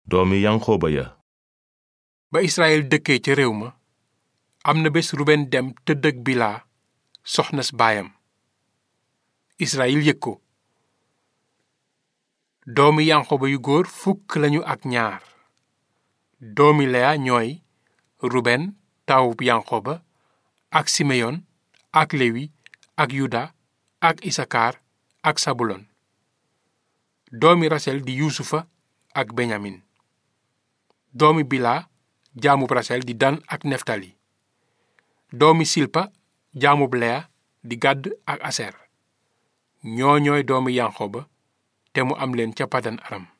doomi yanqooba ya ba Israyil dëkkee ca réew ma am na bés Ruben dem tëdd ak Bilaa soxnas baayam Israyil yëg ko doomi yanqooba yu góor fukk lañu ak ñaar doomi Leya ñooy Ruben taawub yanqooba ak Simeyon ak Lewi ak Yuda ak Isakar ak Sabulon doomi Rasel di Yuusufa ak Benyamin doomi Bilaa jaamub Rasel di Dan ak Neftali doomi Silpa jaamub Leya di Gàdd ak Aser ñoo ñooy doomi Yanqooba te mu am leen ca Padan Aram